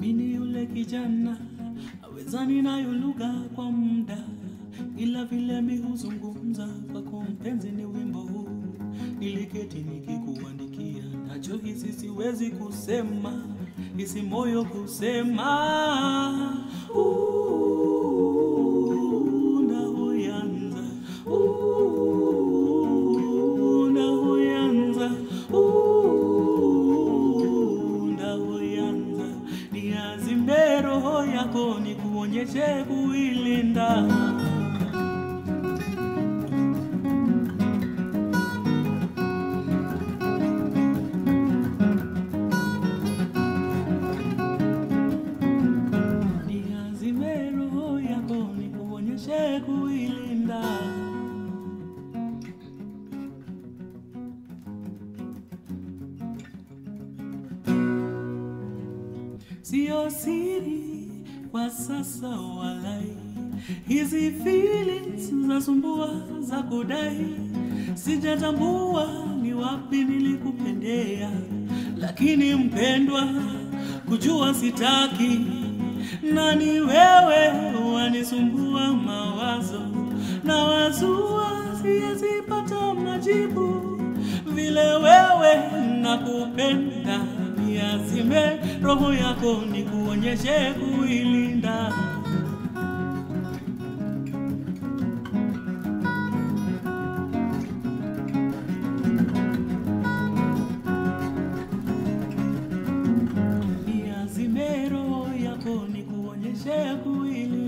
mini yule kijana awezani nayo lugha kwa muda, ila vile mi huzungumza kwako mpenzi ni wimbo huu. Niliketi nikikuandikia, nachohisi siwezi kusema, hisi moyo kusema Ooh, ndahuyanza Ooh, ndahuyanza Ooh, ndahuyanza niazime roho yako nikuonyeshe kuilinda niazime roho yako nikuonyeshe kuilinda Sio siri kwa sasa walai, hizi feelings zasumbua za kudai, sijatambua ni wapi nilikupendea, lakini mpendwa, kujua sitaki, na ni wewe wanisumbua mawazo na wazua, siyezipata majibu vile wewe nakupenda, niazime roho yako nikuonyeshe kuilinda. Niazime roho yako nikuonyeshe kuilinda.